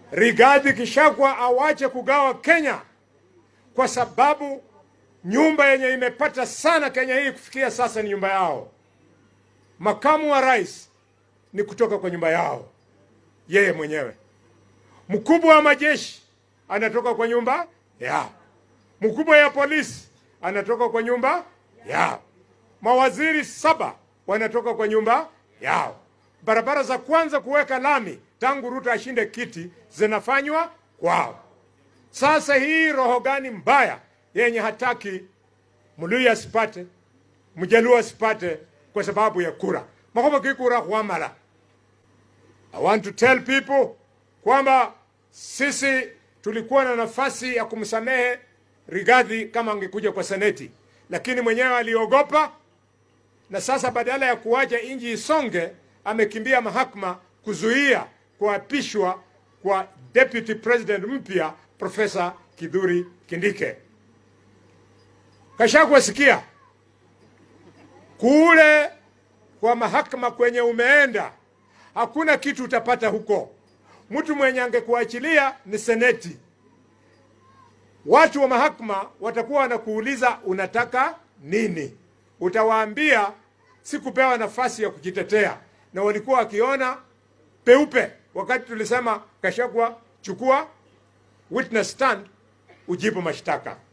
Rigathi Gachagua awache kugawa Kenya, kwa sababu nyumba yenye imepata sana Kenya hii kufikia sasa ni nyumba yao. Makamu wa rais ni kutoka kwa nyumba yao yeye mwenyewe. Mkubwa wa majeshi anatoka kwa nyumba yao. Mkubwa ya polisi anatoka kwa nyumba yao. Mawaziri saba wanatoka kwa nyumba yao. Barabara za kwanza kuweka lami tangu Ruto ashinde kiti zinafanywa kwao. Sasa hii roho gani mbaya yenye hataki Mluya asipate, Mjaluo asipate kwa sababu ya kura makoba kikura huamala. I want to tell people kwamba sisi tulikuwa na nafasi ya kumsamehe Rigathi kama angekuja kwa seneti, lakini mwenyewe aliogopa, na sasa badala ya kuacha nchi isonge, amekimbia mahakama kuzuia kuapishwa kwa deputy president mpya Profesa Kidhuri Kindike. Gachagua, sikia kule kwa mahakama kwenye umeenda, hakuna kitu utapata huko. Mtu mwenye angekuachilia ni seneti. Watu wa mahakama watakuwa wanakuuliza unataka nini, utawaambia sikupewa nafasi ya kujitetea, na walikuwa wakiona peupe wakati tulisema Gachagua, chukua witness stand, ujibu mashtaka.